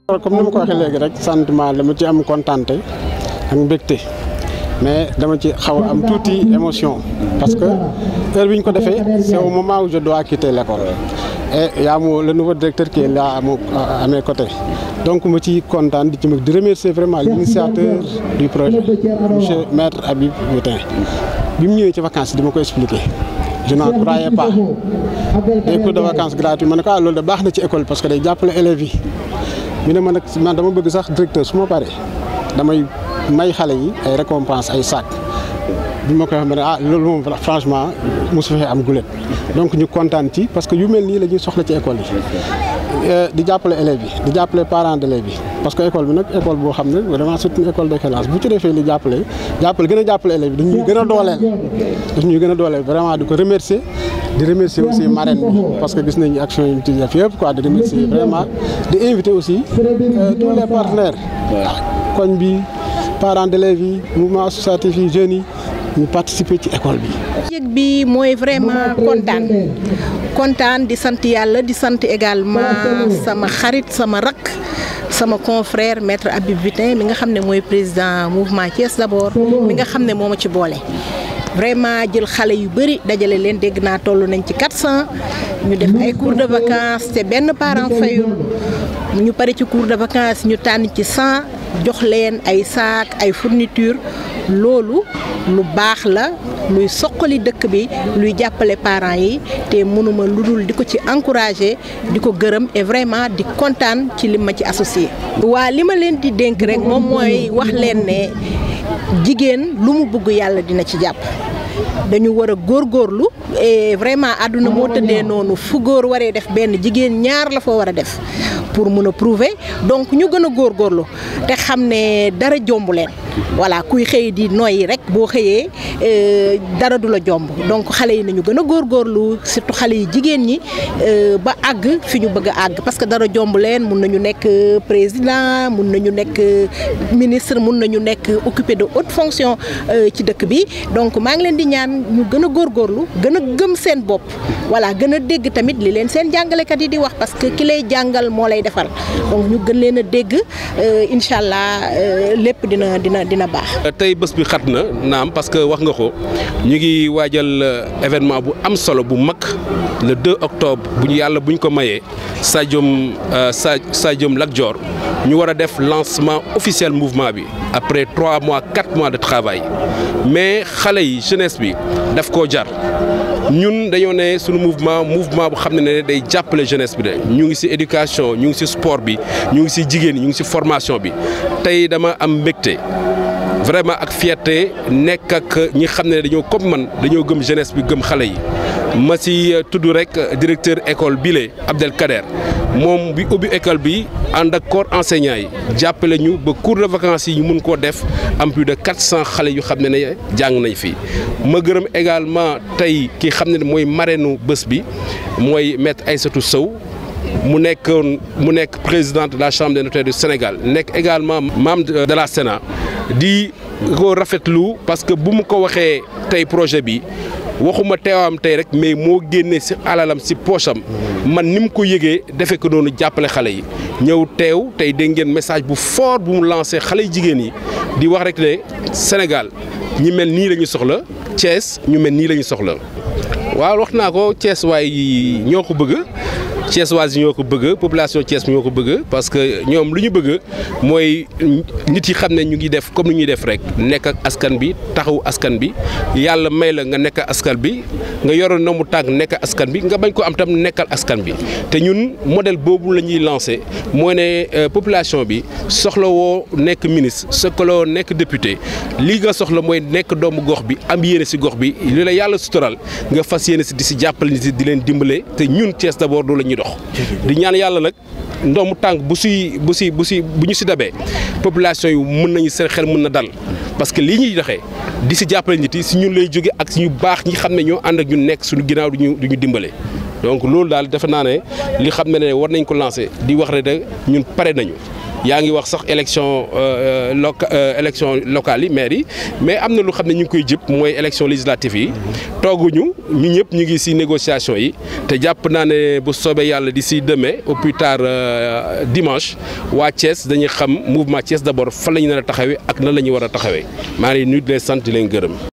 comme ni ma ko waxee léegi rek sentiment dama ci am kontante ak mbégte mais dama ci xaw a am tuuti émotion parce que heure bi ñu ko defee c'est au moment où je dois quitter l'école et y a mo le nouveau directeur qui est là à, mon, à mes côtés donc ma ci kontaan di ci mag di remercier vraiment l'initiateur du projet monsieur maître Habib Boutin bi mu ñëwee ci vacances di ma ko expliquer je n'en croyais pas des cours de vacances gratuits ma ne ko ah loolu de baax na ci école parce que day jàppale élèves yi ñu ne ma nag man dama bëgg sax directeur su ma paree damay may xale yi ay récompense ay sac bi ma koy wax ma ne ah loolu moom franchement mosu fee am gulet donc ñu kontaan ci parce que yu mel nii la ñuy soxla ci école yi di jàppale élèves yi di jàppale parents d'élèves yi parce que école bi nag école boo xam ne vraiment c'est une école d'excellence bu ci defee li jàppale jàppale gën a jàppale élèves yi dañuy gën a dooleel dañuy gën a dooleel vraiment di ko remercier di remercier aussi marraine bi parce que gis nañu action yi ñu ci def yëpp quoi di remercier vraiment di inviter aussi tous les partenaires koñ bi parents d'élèves yi mouvement associatif yi jeunes yi ñu participer ci école bi. yëg bi mooy vraiment kontaan kontaan di sant yàlla di sant également sama xarit sama rakk sama confrère maître Habib Boutin mi nga xam ne mooy président mouvement Thiès d'abord mi nga xam ne moo ma ci boole. vraiment jël xale yu bëri dajale leen dégg naa toll nañ ci 400 ñu def ay cours de vacances te benn parent fayul ñu pare ci cours de vacances ñu tànn ci 100 jox leen ay saak ay fourniture loolu lu baax la luy soqali dëkk bi luy jàppale parents yi te mënuma lu dul di ko ci encourager di ko gërëm et vraiment di kontaan ci li ma ci associé. waa li ma leen di dénk rek moom mooy wax leen ne jigéen lu mu bëgg yàlla dina ci jàpp. dañu war a góorgóorlu et vraiment àdduna moo tëddee noonu fu góor waree def benn jigéen ñaar la fa war a def pour mun a prouver donc ñu gën a góorgóorlu te xam ne dara jomb leen voilà kuy xëy di noyyi rek boo xëyee dara du la jomb donc xale yi nañu gën a góorgóorlu surtout xale yi jigéen ñi ba àgg fi ñu bëgg a àgg parce que dara jomb leen mun nañu nekk président mun nañu nekk ministre mun nañu nekk occupé de haute fonction ci dëkk bi donc maa ngi leen di ñaan ñu gën a góorgóorlu gën a gëm seen bopp voilà gën a dégg tamit li leen seen jàngalekat yi di wax parce que ki lay jàngal moo lay defal donc ñu gën leen a dégg incha allah lépp dina dina dina baax. tey bés bi xat na naam parce que wax nga ko ñu ngi waajal événement bu am solo bu mag le 2 octobre bu ñu yàlla bu ñu ko mayee stadium stadium Lat Dior ñu war a def lancement officiel mouvement bi après 3 mois 4 mois de travail mais xale yi jeunesse bi daf koo jar. ñun dañoo ne suñu mouvement mouvement bu xam ne ne day jàppale jeunesse bi de ñu ngi ci éducation ñu ngi ci sport bi ñu ngi ci jigéen ñu ngi ci formation bi tey dama am mbégte vraiment ak fierté nekk ak ñi xam ne dañoo comme man dañoo gëm jeunesse bi gëm xale yi ma ci tudd rek directeur école bile Abdel Kader moom bi ubbi école bi ànd ak corps enseignant yi jàppale ñu ba cours de vacances yi ñu mun koo def am plus de 400 xale yu xam ne ne jàng nañ fi ma gërëm également tey ki xam ne mooy marraine bés bi mooy maître Aïssatou Sow mu nekkoon mu nekk présidente de la chambre des notaires du Sénégal nekk également membre de la Sénat di ko rafetlu parce que bu mu ko waxee tey projet bi waxuma teewaam tey rek mais moo génnee ci alalam ci poche am man ni mu ko yëgee defe ko noonu jàppale xale yi ñëw teew tey dégg ngeen message bu fort bu mu lancé xale yu jigéen yi di wax rek ne Sénégal ñi mel nii la ñu soxla Thiès ñu mel nii la ñu soxla waaw wax naa ko Thiès waay ñoo ko bëgg Thiès waa yi ñoo ko bëgg population Thiès ñoo ko bëgg parce que ñoom lu ñu bëgg mooy nit yi xam ne ñu ngi def comme ni ñuy def rek nekk ak askan bi taxawu askan bi yàlla may la nga nekk askan bi nga yoroon na mu tànk nekk askan bi nga bañ ko am tam nekkal askan bi te ñun modèle boobu la ñuy lancé mooy ne population bi soxla woo nekk ministre soxla woo nekk député lii nga soxla mooy nekk doomu gox bi am yéene si gox bi li la yàlla sutural nga fas yéene si di si jàppale nit di leen dimbale te ñun Thiès d'abord doo la ñuy dox di ñaan yàlla nag ndoomu tànk bu si bu si bu si bu ñu si dabee population yi mën nañu seen xel mën na dal parce que lii ñuy doxee di si jàppale nit yi si ñun lay jóge ak si ñu baax ñi xam ne ñoo ànd ak ñun nekk suñu ginnaaw duñu du ñu dimbale donc loolu daal defe naa ne li xam ne ne war nañ ko lancer di wax ne de ñun pare nañu yaa ngi wax sax élection loca élection locale yi maire yi mais am na lu xam ne ñu ngi koy jëpp mooy élection législative yi tooguñu ñu ñëpp ñu ngi ci négociation yi te jàpp naa ne bu soobee yàlla d'ici demain au plus tard dimanche waa Thiès dañuy xam mouvement Thiès d'abord fan la ñu nar a taxawee ak nan la ñu war a taxawee maa ngi nuyu di leen sant di leen gërëm.